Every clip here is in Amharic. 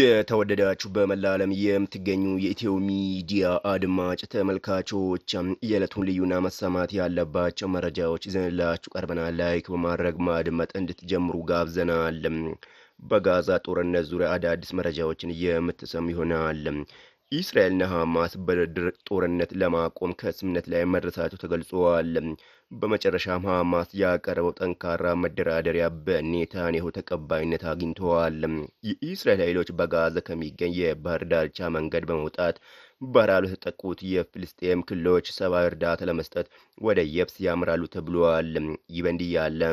የተወደዳችሁ በመላ ዓለም የምትገኙ የኢትዮ ሚዲያ አድማጭ ተመልካቾች የዕለቱን ልዩና መሰማት ያለባቸው መረጃዎች ይዘንላችሁ ቀርበናል። ላይክ በማድረግ ማድመጥ እንድትጀምሩ ጋብዘናል። በጋዛ ጦርነት ዙሪያ አዳዲስ መረጃዎችን የምትሰሙ ይሆናል። እስራኤልና ሐማስ በድርድር ጦርነት ለማቆም ከስምምነት ላይ መድረሳቸው ተገልጿል። በመጨረሻም ሐማስ ያቀረበው ጠንካራ መደራደሪያ በኔታንያሁ ተቀባይነት አግኝተዋል። የእስራኤል ኃይሎች በጋዛ ከሚገኝ የባህር ዳርቻ መንገድ በመውጣት በረሃብ ለተጠቁት የፍልስጤም ክልሎች ሰብአዊ እርዳታ ለመስጠት ወደ የብስ ያምራሉ ተብሏል። ይህ በእንዲህ ያለ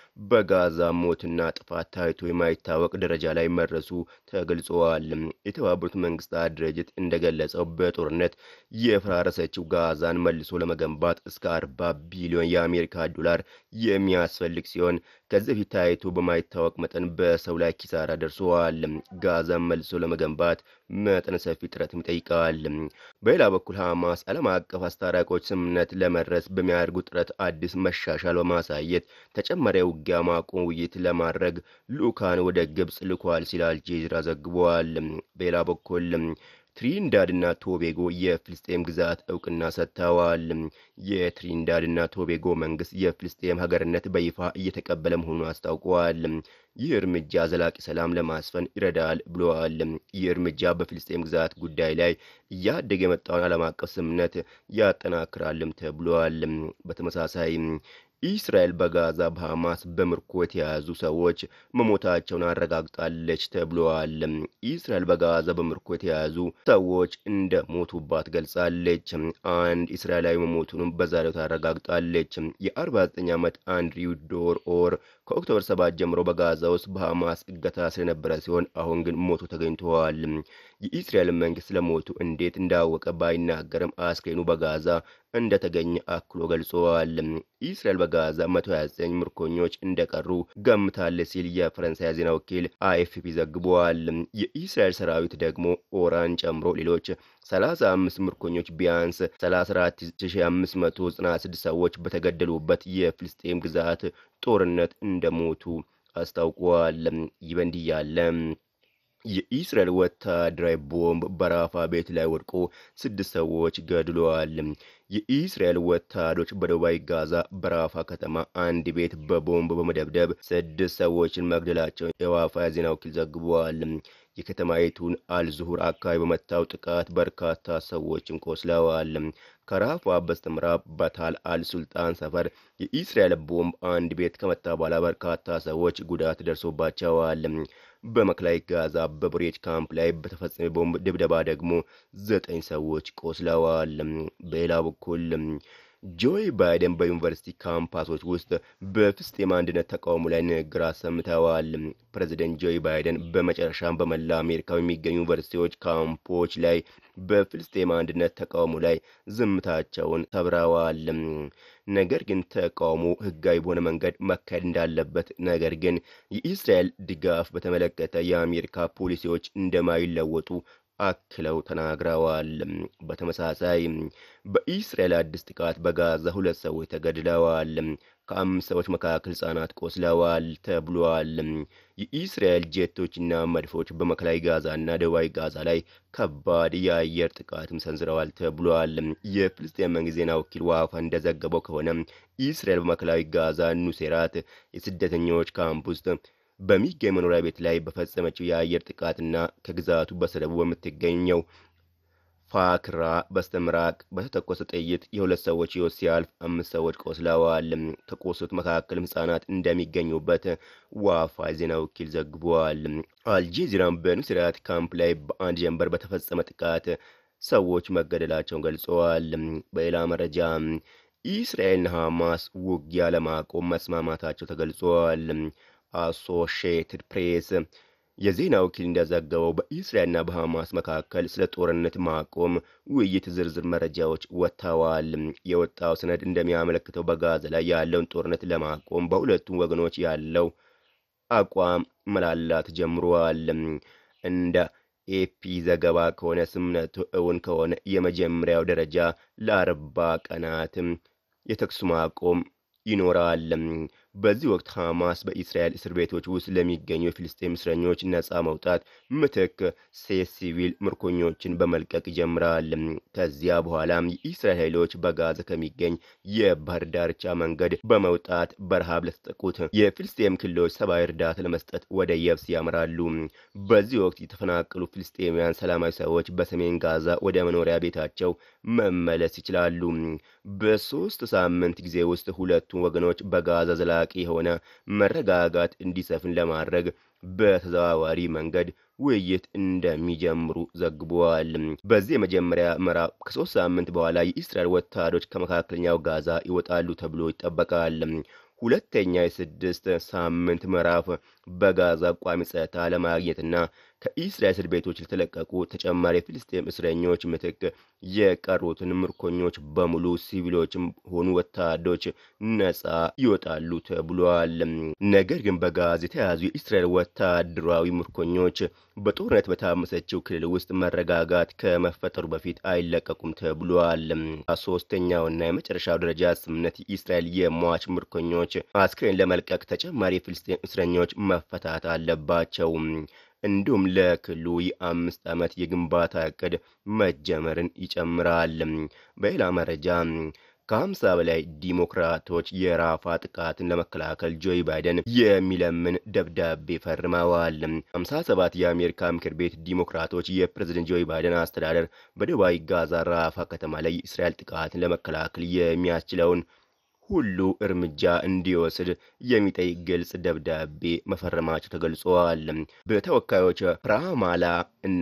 በጋዛ ሞትና ጥፋት ታይቶ የማይታወቅ ደረጃ ላይ መድረሱ ተገልጸዋል። የተባበሩት መንግስታት ድርጅት እንደገለጸው በጦርነት የፈራረሰችው ጋዛን መልሶ ለመገንባት እስከ 40 ቢሊዮን የአሜሪካ ዶላር የሚያስፈልግ ሲሆን ከዚህ በፊት ታይቶ በማይታወቅ መጠን በሰው ላይ ኪሳራ ደርሰዋል። ጋዛን መልሶ ለመገንባት መጠነ ሰፊ ጥረትም ይጠይቃል። በሌላ በኩል ሐማስ ዓለም አቀፍ አስታራቂዎች ስምምነት ለመድረስ በሚያደርጉት ጥረት አዲስ መሻሻል በማሳየት ተጨማሪ ውጊያ ማቆም ውይይት ለማድረግ ልኡካን ወደ ግብፅ ልኳል ሲል አልጀዚራ ዘግቧል። በሌላ በኩል ትሪንዳድ እና ቶቤጎ የፍልስጤም ግዛት እውቅና ሰጥተዋል። የትሪንዳድ እና ቶቤጎ መንግስት የፍልስጤም ሀገርነት በይፋ እየተቀበለ መሆኑን አስታውቀዋል። ይህ እርምጃ ዘላቂ ሰላም ለማስፈን ይረዳል ብለዋል። ይህ እርምጃ በፍልስጤም ግዛት ጉዳይ ላይ እያደገ የመጣውን ዓለም አቀፍ ስምምነት ያጠናክራልም ተብሏል። በተመሳሳይ እስራኤል በጋዛ በሐማስ በምርኮ የተያዙ ሰዎች መሞታቸውን አረጋግጣለች ተብለዋል። እስራኤል በጋዛ በምርኮ የተያዙ ሰዎች እንደ ሞቱባት ገልጻለች። አንድ እስራኤላዊ መሞቱንም በዛሬው ታረጋግጣለች። የ49 ዓመት አንድሪው ዶር ኦር ከኦክቶበር 7 ጀምሮ በጋዛ ውስጥ በሐማስ እገታ ስለነበረ ሲሆን አሁን ግን ሞቱ ተገኝተዋል። የእስራኤል መንግስት ስለሞቱ እንዴት እንዳወቀ ባይናገርም አስክሬኑ በጋዛ እንደተገኘ አክሎ ገልጸዋል። እስራኤል በጋዛ 129 ምርኮኞች እንደቀሩ ገምታለች ሲል የፈረንሳይ ዜና ወኪል አይኤፍፒ ዘግቧል። የእስራኤል ሰራዊት ደግሞ ኦራን ጨምሮ ሌሎች 35 ምርኮኞች ቢያንስ 34596 ሰዎች በተገደሉበት የፍልስጤም ግዛት ጦርነት እንደሞቱ አስታውቀዋል። ይህ በእንዲህ ያለ የኢስራኤል ወታደራዊ ቦምብ በራፋ ቤት ላይ ወድቆ ስድስት ሰዎች ገድለዋል። የኢስራኤል ወታደሮች በደቡባዊ ጋዛ በራፋ ከተማ አንድ ቤት በቦምብ በመደብደብ ስድስት ሰዎችን መግደላቸውን የዋፋ ዜና ወኪል ዘግቧል። የከተማይቱን አልዙሁር አካባቢ በመታው ጥቃት በርካታ ሰዎችን ቆስለዋል። ከራፋ በስተምዕራብ በታል አልሱልጣን ሰፈር የኢስራኤል ቦምብ አንድ ቤት ከመታ በኋላ በርካታ ሰዎች ጉዳት ደርሶባቸዋል። በማዕከላዊ ጋዛ በብሬጅ ካምፕ ላይ በተፈጸመ ቦምብ ድብደባ ደግሞ ዘጠኝ ሰዎች ቆስለዋል። በሌላ በኩል ጆይ ባይደን በዩኒቨርሲቲ ካምፓሶች ውስጥ በፍልስጤም አንድነት ተቃውሞ ላይ ንግግር አሰምተዋል። ፕሬዚደንት ጆይ ባይደን በመጨረሻም በመላ አሜሪካ የሚገኙ ዩኒቨርሲቲዎች ካምፖች ላይ በፍልስጤም አንድነት ተቃውሞ ላይ ዝምታቸውን ሰብረዋል። ነገር ግን ተቃውሞ ሕጋዊ በሆነ መንገድ መካሄድ እንዳለበት፣ ነገር ግን የኢስራኤል ድጋፍ በተመለከተ የአሜሪካ ፖሊሲዎች እንደማይለወጡ አክለው ተናግረዋል። በተመሳሳይ በኢስራኤል አዲስ ጥቃት በጋዛ ሁለት ሰዎች ተገድለዋል። ከአምስት ሰዎች መካከል ሕጻናት ቆስለዋል ተብሏል። የኢስራኤል ጄቶችና መድፎች በማዕከላዊ ጋዛና ደቡባዊ ጋዛ ላይ ከባድ የአየር ጥቃትም ሰንዝረዋል ተብሏል። የፍልስጤም መንግስት ዜና ወኪል ዋፋ እንደዘገበው ከሆነ ኢስራኤል በማዕከላዊ ጋዛ ኑሴራት የስደተኞች ካምፕ ውስጥ በሚገኝ መኖሪያ ቤት ላይ በፈጸመችው የአየር ጥቃትና ከግዛቱ በስተደቡብ በምትገኘው ፋክራ በስተምራቅ በተተኮሰ ጥይት የሁለት ሰዎች ሕይወት ሲያልፍ አምስት ሰዎች ቆስለዋል። ከቆሰሉት መካከልም ሕጻናት እንደሚገኙበት ዋፋ ዜና ወኪል ዘግቧል። አልጄዚራም በኑሴራት ካምፕ ላይ በአንድ ጀንበር በተፈጸመ ጥቃት ሰዎች መገደላቸውን ገልጸዋል። በሌላ መረጃ ኢስራኤልና ሐማስ ውጊያ ለማቆም መስማማታቸው ተገልጿል። አሶሺየትድ ፕሬስ የዜና ወኪል እንደዘገበው በኢስራኤልና በሐማስ መካከል ስለ ጦርነት ማቆም ውይይት ዝርዝር መረጃዎች ወጥተዋል። የወጣው ሰነድ እንደሚያመለክተው በጋዛ ላይ ያለውን ጦርነት ለማቆም በሁለቱም ወገኖች ያለው አቋም መላላት ጀምሯል። እንደ ኤፒ ዘገባ ከሆነ ስምምነቱ እውን ከሆነ የመጀመሪያው ደረጃ ለአርባ ቀናት የተኩስ ማቆም ይኖራል። በዚህ ወቅት ሐማስ በእስራኤል እስር ቤቶች ውስጥ ለሚገኙ የፊልስጤም እስረኞች ነፃ መውጣት ምትክ ሴት ሲቪል ምርኮኞችን በመልቀቅ ይጀምራል። ከዚያ በኋላም የእስራኤል ኃይሎች በጋዛ ከሚገኝ የባህር ዳርቻ መንገድ በመውጣት በረሃብ ለተጠቁት የፊልስጤም ክልሎች ሰብአዊ እርዳታ ለመስጠት ወደ የብስ ያምራሉ። በዚህ ወቅት የተፈናቀሉ ፊልስጤማውያን ሰላማዊ ሰዎች በሰሜን ጋዛ ወደ መኖሪያ ቤታቸው መመለስ ይችላሉ። በሶስት ሳምንት ጊዜ ውስጥ ሁለቱም ወገኖች በጋዛ ዘላቂ የሆነ መረጋጋት እንዲሰፍን ለማድረግ በተዘዋዋሪ መንገድ ውይይት እንደሚጀምሩ ዘግቧል። በዚህ የመጀመሪያ ምዕራፍ ከሶስት ሳምንት በኋላ የእስራኤል ወታደሮች ከመካከለኛው ጋዛ ይወጣሉ ተብሎ ይጠበቃል። ሁለተኛ የስድስት ሳምንት ምዕራፍ በጋዛ ቋሚ ጸጥታ ለማግኘትና ከእስራኤል እስር ቤቶች ለተለቀቁ ተጨማሪ የፊልስጤም እስረኞች ምትክ የቀሩትን ምርኮኞች በሙሉ ሲቪሎችም ሆኑ ወታደሮች ነፃ ይወጣሉ ተብሏል። ነገር ግን በጋዛ የተያዙ የእስራኤል ወታደራዊ ምርኮኞች በጦርነት በታመሰችው ክልል ውስጥ መረጋጋት ከመፈጠሩ በፊት አይለቀቁም ተብሏል። ሶስተኛውና የመጨረሻው ደረጃ ስምምነት የእስራኤል የሟች ምርኮኞች አስክሬን ለመልቀቅ ተጨማሪ የፊልስጤም እስረኞች መፈታት አለባቸው። እንዲሁም ለክልሉ የአምስት ዓመት የግንባታ እቅድ መጀመርን ይጨምራል። በሌላ መረጃ ከሀምሳ በላይ ዲሞክራቶች የራፋ ጥቃትን ለመከላከል ጆይ ባይደን የሚለምን ደብዳቤ ፈርመዋል። ሀምሳ ሰባት የአሜሪካ ምክር ቤት ዲሞክራቶች የፕሬዝደንት ጆይ ባይደን አስተዳደር በደቡባዊ ጋዛ ራፋ ከተማ ላይ የእስራኤል ጥቃትን ለመከላከል የሚያስችለውን ሁሉ እርምጃ እንዲወስድ የሚጠይቅ ግልጽ ደብዳቤ መፈረማቸው ተገልጿል። በተወካዮች ራማላ እና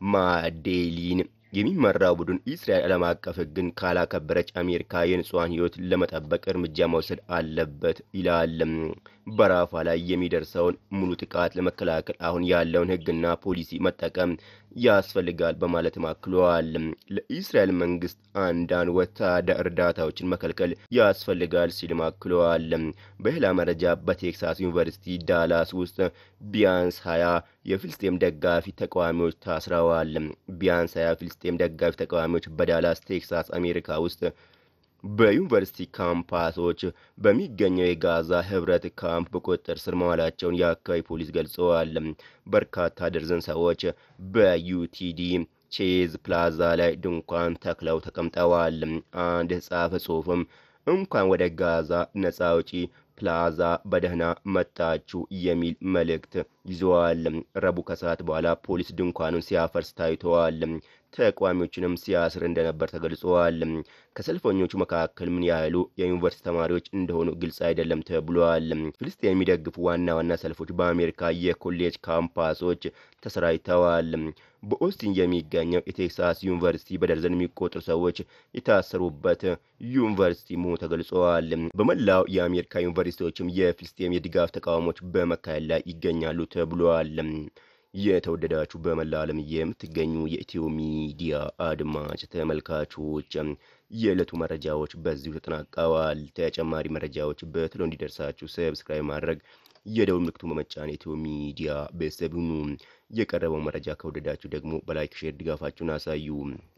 ማዴሊን የሚመራው ቡድን እስራኤል ዓለም አቀፍ ሕግን ካላከበረች አሜሪካ የንጹሐን ሕይወት ለመጠበቅ እርምጃ መውሰድ አለበት ይላል። በራፋ ላይ የሚደርሰውን ሙሉ ጥቃት ለመከላከል አሁን ያለውን ሕግና ፖሊሲ መጠቀም ያስፈልጋል በማለት አክለዋል። ለእስራኤል መንግስት አንዳንድ ወታደር እርዳታዎችን መከልከል ያስፈልጋል ሲልም አክለዋል። በሌላ መረጃ በቴክሳስ ዩኒቨርሲቲ ዳላስ ውስጥ ቢያንስ ሀያ የፍልስጤም ደጋፊ ተቃዋሚዎች ታስረዋል። ቢያንስ ሀያ ፍልስጤም ደጋፊ ተቃዋሚዎች በዳላስ ቴክሳስ አሜሪካ ውስጥ በዩኒቨርሲቲ ካምፓሶች በሚገኘው የጋዛ ህብረት ካምፕ በቁጥጥር ስር መዋላቸውን የአካባቢ ፖሊስ ገልጸዋል። በርካታ ደርዘን ሰዎች በዩቲዲ ቼዝ ፕላዛ ላይ ድንኳን ተክለው ተቀምጠዋል። አንድ የተጻፈ ጽሑፍም እንኳን ወደ ጋዛ ነጻ አውጪ ፕላዛ በደህና መጣችሁ የሚል መልእክት ይዘዋል። ረቡዕ ከሰዓት በኋላ ፖሊስ ድንኳኑን ሲያፈርስ ታይተዋል። ተቃዋሚዎችንም ሲያስር እንደነበር ተገልጸዋል። ከሰልፈኞቹ መካከል ምን ያህሉ የዩኒቨርሲቲ ተማሪዎች እንደሆኑ ግልጽ አይደለም ተብሏል። ፍልስጤን የሚደግፉ ዋና ዋና ሰልፎች በአሜሪካ የኮሌጅ ካምፓሶች ተሰራጭተዋል። በኦስቲን የሚገኘው የቴክሳስ ዩኒቨርሲቲ በደርዘን የሚቆጠሩ ሰዎች የታሰሩበት ዩኒቨርሲቲ መሆኑ ተገልጸዋል። በመላው የአሜሪካ ዩኒቨርሲቲዎችም የፍልስጤም የድጋፍ ተቃውሞች በመካሄድ ላይ ይገኛሉ ተብሏል። የተወደዳችሁ በመላ ዓለም የምትገኙ የኢትዮ ሚዲያ አድማጭ ተመልካቾች የዕለቱ መረጃዎች በዚሁ ተጠናቀዋል። ተጨማሪ መረጃዎች በቶሎ እንዲደርሳችሁ ሰብስክራይብ ማድረግ የደውል ምልክቱን በመጫን የኢትዮ ሚዲያ ቤተሰብ ሁኑ። የቀረበው መረጃ ከወደዳችሁ ደግሞ በላይክ ሼር ድጋፋችሁን አሳዩ።